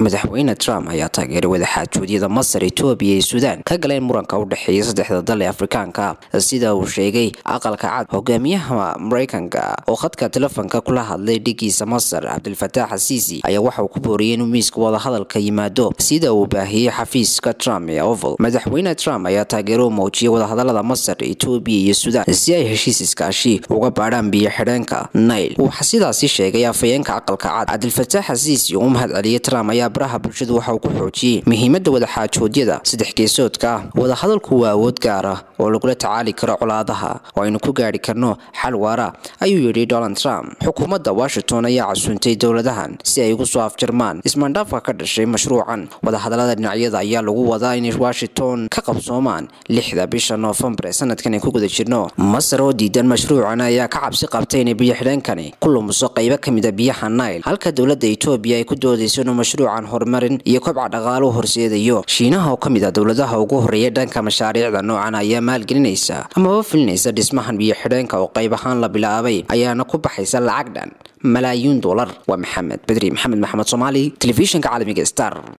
madaxweyne trump ayaa taageeray wadaxaajoodyada masar etoobiya iyo suudaan ka galeen muranka u dhexeeya saddexda dal ee afrikaanka sida uu sheegay aqalka cad hogaamiyaha maraykanka oo khadka telefoonka kula hadlay dhigiisa masar cabdilfataax asiisi ayaa waxa uu ku booriyay inuu miiska wadahadalka yimaado sida uu baahiyey xafiiska trump ee oval madaxweyne trump ayaa taageero u muujiyay wadahadalada masar etoobiya iyo suudaan si ay heshiis iskaashi uga baadhaan biyo xidheenka nail waxaa sidaasi sheegay afayeenka aqalka cad cabdilfataax asiisi oo u mahad celiyay trump ayaa baraha bulshadu waxa uu ku xoojiyey muhiimadda wadaxaajoodyada saddex geesoodka ah wadahadalku waa awood gaar ah oo lagula tacaali karo colaadaha oo aynu ku gaari karno xal waara ayuu yidhi donald trump xukuumadda washington ayaa casuuntay dowladahan si ay ugu soo afjarmaan ismaandhaafka ka dhashay mashruucan wadahadalada dhinacyada ayaa lagu wadaa inay washington ka qabsoomaan lixda bisha noofembar ee sanadkan ay ku guda jirno masar oo diidan mashruucan ayaa ka cabsi qabtay inay biyo xidheenkani ku lumuso qaybo ka mid a biyaha nail halka dowladda etoobiya ay ku doodayso inuu mashruucan horumarin iyo kobca dhaqaalo horseedayo shiinaha oo ka mid ah dowladaha ugu horreeya dhanka mashaariicda noocan ayaa maalgelinaysa amaba filinaysa dhismahan biyo xidheenka oo qayb ahaan la bilaabay ayaana ku baxaysa lacag dhan malaayiin dollar waa maxamed bedri maxamed maxamed soomaali telefishinka caalamiga star